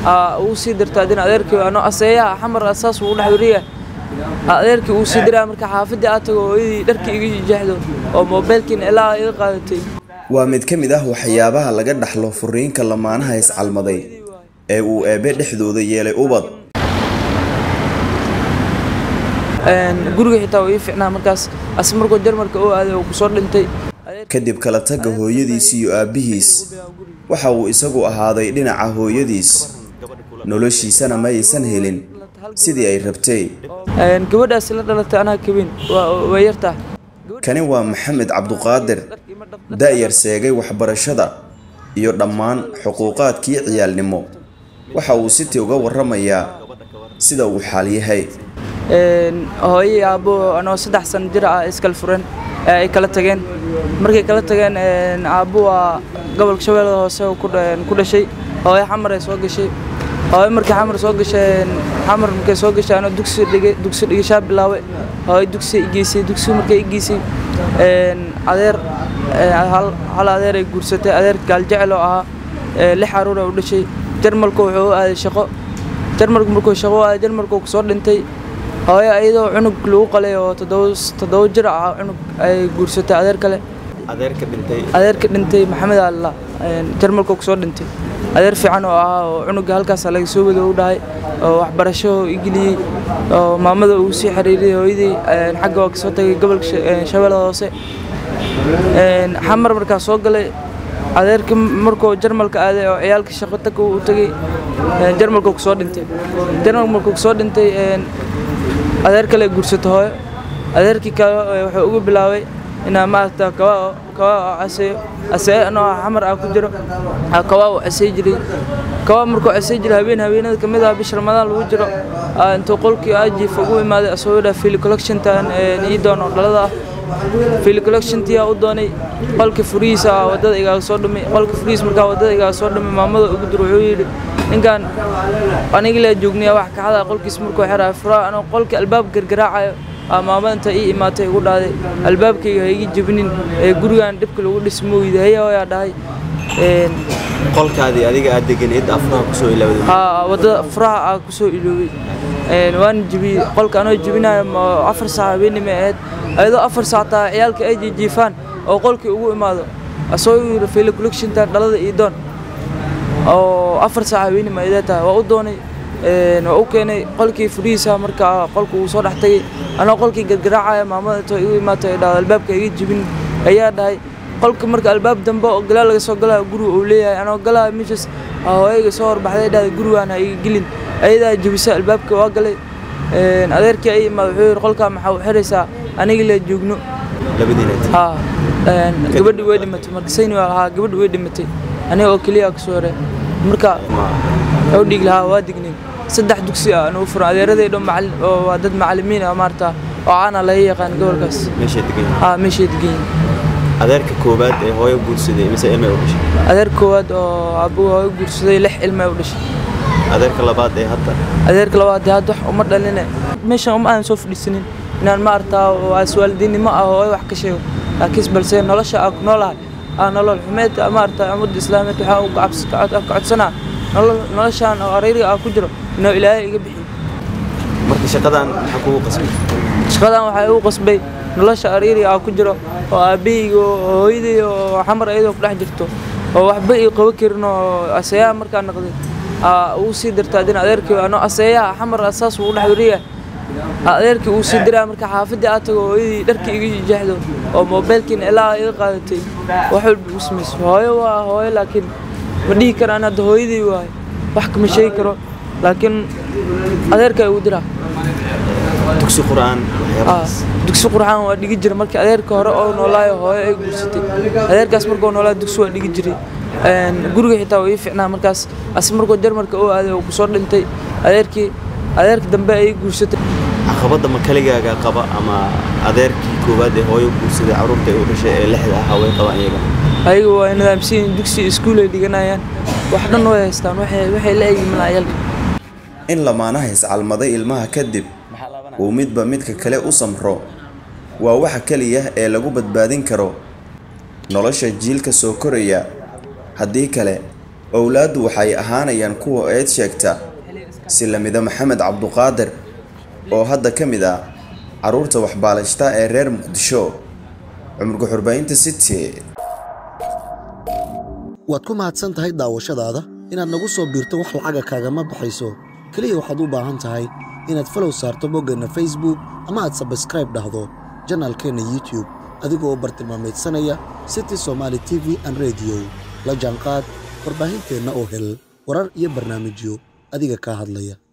aa uu sii dirta adina adeerkii ano aseeyaha xamar saas uu dhex wariya adeerkii uu sii diraa marka xaafadii aad tago hooyadii dharkii iga jeexdo oo moobeelkiina ilaa iga qaadatay waa mid ka mid ah waxyaabaha laga dhaxlo furiinka lamaanaha iscalmaday ee uu eebbe dhexdooda yeelay ubad guriga xitaa waa ii ficnaa markaas as markuu jarmarka u aaday oo kusoo dhintay kadib kala tagga hooyadiis iyo aabbihiis waxa uu isagu ahaaday dhinaca hooyadiis noloshiisana ma aysan helin sidii ay rabtay gabadhaasi la dhalatay anaa kabin waa yartaa kani waa maxamed cabduqaadir da'yar seegay waxbarashada iyo dhammaan xuquuqaadkii ciyaalnimo waxa uu sitii uga warramayaa sida uu xaal yahay hooyay aabbo anoo saddex sano jir ah iskala furan ee ay kala tageen markay kala tageen aabbo waa gobolka shabeellada hoose ku dhashay hooyo xamar ay soo gashay hooyo markay xamar soo gashay xamar markay soo gashay anoo dugsi dhigay dugsi dhigashaa bilaabay hooyo dugsi igeysay dugsi markay igeysay adeer hal adeer ay guursatay adeer gaaljecel oo ahaa lix caruur ay u dhashay jarmalku wuxuu u aaday shaqo jarmalku markuu shaqo u aaday jarmalku kusoo dhintay hooyo iyadoo cunug lagu qalay oo toddoba jir ah cunug ay guursatay adeer kale adeerka dhintay adeerka dhintay maxamed alla jarmalku kusoo dhintay adeer fiican oo ahaa oo cunuga halkaas laga soo wado u dhahay oo waxbarasho igeliyey oo maamada uu sii xiriiriyay hooyadii xagga waa kasoo tagay gobolka shabeellada hoose xamar markaa soo galay adeerkii markuu jarmalka aaday oo ciyaalka shaqo tag u tagay jarmalku kusoo dhintay jarmalku markuu kusoo dhintay adeer kale guursato hooyo adeerkii kale wuxuu ugu bilaabay inaa maaragta kawaa kawaa oo caseeyo casee anoo xamar ah ku jiro kawaa uu casey jiray kawaa markuu casey jiray habeen habeenada kamid ah bisha ramadaan lagu jiro intuu qolkii ajiif ugu imaaday asagoo dhaa fili collectiontan ii doono dhalada ah fili collectiontia u doonay qolka furihiisa wadada igaaga soo dhumay qolka furihiis markaa wadada igaaga soo dhumay maamada ugu dir wuxuu yidhi ninkan anigi laa joognaya wax kacada qolkiis markuu xeraa furaa anoo qolka albaab gargaraacayo maamada inta ii imaatay igu dhahday albaabkayga ha igi jebinin ee gurigan dhibka lagu dhismo weyda haya hooyaa dhahay qolkaadii adiga aad deganeed afraha kusoo ilowday haa wadada furaha aa kusoo iloobay waana jebiyey qolka anoo jebinayo afar saac habeenimo ahayd ayadoo afar saac taa ciyaalka ay jijiifaan oo qolkii ugu imaado asagoo yidhi fayla collectiontan dhalada ii doon oo afar saac habeenimo ayday tahay waa u doonay waa u keenay qolkii furihiisa markaa qolka uu soo dhex tagay anoo qolkii gargaraacaya maamada intoo igu imaatay ay dhahdo albaabka iga jebin ayaa dhahay qolka marka albaab dambe oo galaal laga soo galaayo guriga uu leeyahay anoo galaayo meeshaas hooyayga soo horbaxday dhahday gurigaan ha iga gelin ayadaa jebisa albaabka waa galay adeerkii ay imaad wuxuu yidhi qolkaa maxaa u xiraysaa aniga la joogno haa gabadhi way dhimatay marka sayni waa haa gabadhi way dhimatay aniga oo keliya kasoo hore marka u dhiig lahaa waa dignin saddex dugsi ah anuu furan adeeraday dhan macallin oo waa dad macallimiin ah maarta oo caana laga yaqaan gobolkaas meeshay degan haa meeshay degan yihiin adeerka koowaad ee hooyo guursaday mise ilmay u dhashay adeer koowaad oo aabbuhu hooyo guursaday lix ilmay u dhashay adeerka labaad ee hadda adeerka labaad dee hadda wax uma dhaline meeshan uma aan soo fadhiisanin inaan ma artaa waalidiinnimo ah oo wax ka sheego laakiin balse nolosha aan ku noolahay aa nolol xumeed ma artaa ummadda islaamiyeed waxaa u ka codsanaa noloshaan oo arayriga ah ku jiro inuu ilaahay iga bixiyo marka shaqadan maxaa kugu qasbay shaqadan waxaa igu qasbay nolosha arayriga ah ku jiro oo aabbahayga oo hooyaday oo xamar iyadoo ku dhex jirto oo waxba ii qabo karin oo aseeyaha markaa noqday uu sii dirta adina adeerkii anoo aseeyaha xamar saas uu dhex wariya adeerkii uu sii diraa marka xaafadii aad tago hooyadii dharkii iga jeexdo oo moobeelkiina ilaa iga qaadatay wax walba igu samaysay hooyo waa hooyo laakiin ma dhihi karaan hadda hooyadii waayo wax kama sheegi karo laakiin adeerkaa igu diraa dugsi qur'aan waxyaabahaas dugsi qurxaan waa dhigi jiray markii adeerka hore oo noolaayo hooyo ay guursatay adeerkaas markuu noolaayo dugsi waa dhigi jiray guriga xitaa waa ii ficnaa markaas as markuu jarmarka u aaday oo kusoo dhintay adeerkii adeerka dambe ay guursatay caqabadda ma kaligaaga qaba ama adeerkii koowaad ee hooyo guursaday carruurta ay u dhashay ee lixda ahaa way qabaan iyaga ayaga waa nidaamsan yihiin dugsi iskuul ay dhiganayaan wax dhan way haystaan waxay waxay la eegi malaa ciyaalka in lamaanaha iscalmaday ilmaha kadib uu midba midka kale u samro waa waxa keliya ee lagu badbaadin karo nolosha jiilka soo koraya haddii kale owlaaddu waxay ahaanayaan kuwa eed sheegta si lamida maxamed cabduqaadir oo hadda ka mid ah carruurta waxbaalashta ee reer muqdisho cumurka xurbaynta city waad ku mahadsan tahay daawashadaada inaad nagu soo biirto wax lacaga kaagama baxayso keliya waxaad u baahan tahay inaad falow saarto boggeenna facebook ama aad sabskraib dhahdo janaalkeenna youtube adigoo u bartilmaamaydsanaya city somaali t v an rediyo la jaanqaad warbaahinteenna oo hel warar iyo barnaamijyo adiga kaa hadlaya